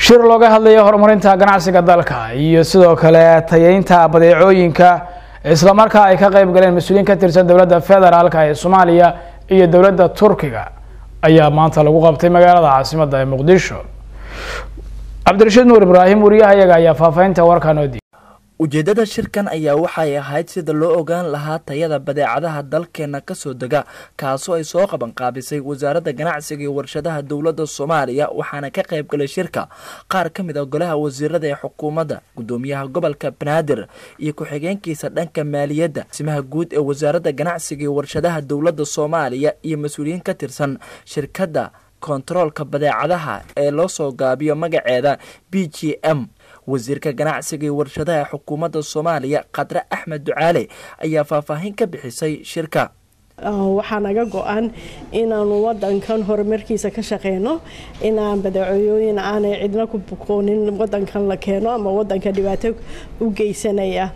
shir looga hadlayo horumarinta ganacsiga dalka iyo sidoo kale tayeynta badeecooyinka islamarkaa ay ka qeyb galeen mas-uuliyiin ka tirsan dowladda federaalka ee soomaaliya iyo dowladda turkiga ayaa maanta lagu qabtay magaalada caasimadda ee muqdisho cabdirashiid nuur ibraahim wariyahayaga ayaa faahfaahinta warkaan oo diiy ujeeddada shirkan ayaa waxay ahayd sida loo ogaan lahaa tayada badeecadaha dalkeena kasoo dega kaasoo ay soo qabanqaabisay wasaaradda ganacsiga iyo warshadaha dowladda soomaaliya waxaana ka qayb galay shirka qaar ka mid a golaha wasiirada ee xukuumadda gudoomiyaha gobolka banaadir iyo ku-xigeenkiisa dhanka maaliyadda simaha guud ee wasaaradda ganacsiga iyo warshadaha dowladda soomaaliya iyo mas-uuliyiin ka tirsan shirkadda kontaroolka badeecadaha ee loo soo gaabiyo magaceeda b g m wasiirka ganacsiga iyo warshadaha xukuumadda soomaaliya khadre axmed ducaale ayaa faahfaahin ka bixisay shirka waxaa naga go-an inaanu wadankan horumarkiisa ka shaqeyno inaan badeecooyin aanay cidna ku bukoonin wadankan la keeno ama wadanka dhibaato u geysanaya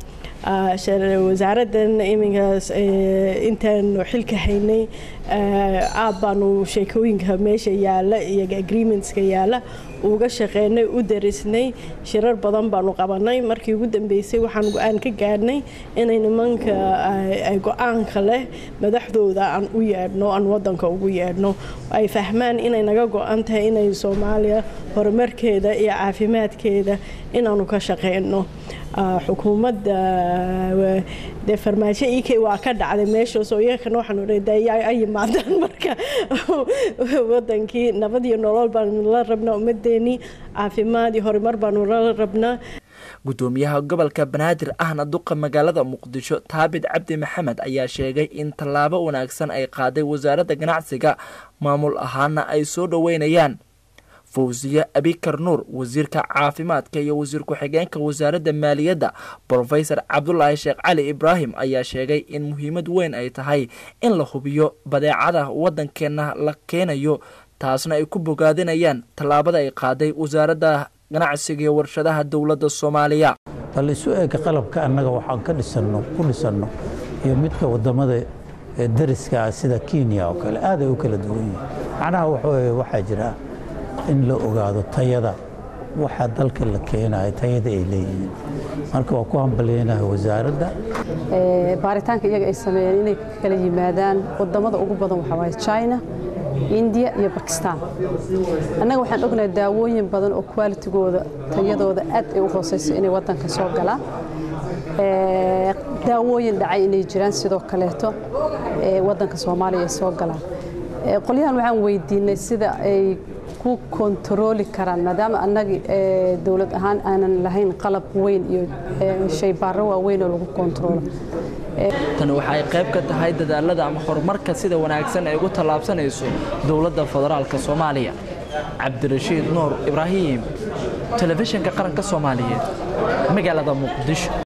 wasaaradan iminkaas intaanu xilka haynay aad baanu sheekooyinka meesha yaala iyo agreementska yaala uga shaqeynay u darisnay shirar badan baanu qabanay markii ugu dambeysay waxaan go-aan ka gaadhnay inay nimanka go-aanka leh madaxdooda aan u yeedhno aan wadanka ugu yeedhno ay fahmaan inay naga go-an tahay inay soomaaliya horumarkeeda iyo caafimaadkeeda inaanu ka shaqeyno xukuumadda dee farmaajo ik waa ka dhacday meeshaas oo iyakana waxaanu a yimaadaan marka wadankii nabad iyo nolol baanu la rabnaa ummadeenii caafimaad iyo horumar baanu la rabnaa gudoomiyaha gobolka banaadir ahna duqa magaalada muqdisho taabit cabdi maxamed ayaa sheegay in tallaabo wanaagsan ay qaaday wasaaradda ganacsiga maamul ahaana ay soo dhoweynayaan fawsiye abikar nuur wasiirka caafimaadka iyo wasiir ku-xigeenka wasaaradda maaliyadda brofesor cabdulaahi sheekh cali ibraahim ayaa sheegay in muhiimad weyn ay tahay in la hubiyo badeecada waddankeena la keenayo taasna ay ku bogaadinayaan tallaabada ay qaaday wasaaradda ganacsiga iyo warshadaha dowladda soomaaliya bal isu eega qalabka annaga waxaan ka dhisanno ku dhisanno iyo midka wadamada dariska ah sida kenya oo kale aad ay u kala duwan yihin macnaha waxaweye waxaa jira in la ogaado tayada waxa dalka la keenayo tayada ay leeyihiin marka waa ku hambalyeynaha wasaaradda baaritaanka iyaga ay sameeyeen inay kala yimaadaan wadamada ugu badan waxaa waaye china indiya iyo bakistan annaga waxaan ognahay daawooyin badan oo qualitigooda tayadooda aad ay u hooseyso inay wadanka soo galaan daawooyin dhacay inay jiraan sidoo kaleeto wadanka soomaaliya ay soo galaan qolyahan waxaan weydiinay sida ay ku kontarooli karaan maadaama annagii dowlad ahaan aanan lahayn qalab weyn iyo shaybaaro waaweyn oo lagu kontaroolo tani waxa ay qayb ka tahay dadaalada ama horumarka sida wanaagsan ay ugu tallaabsanayso dowladda federaalka soomaaliya cabdirashiid nuur ibraahim telefishinka qaranka soomaaliyeed magaalada muqdisho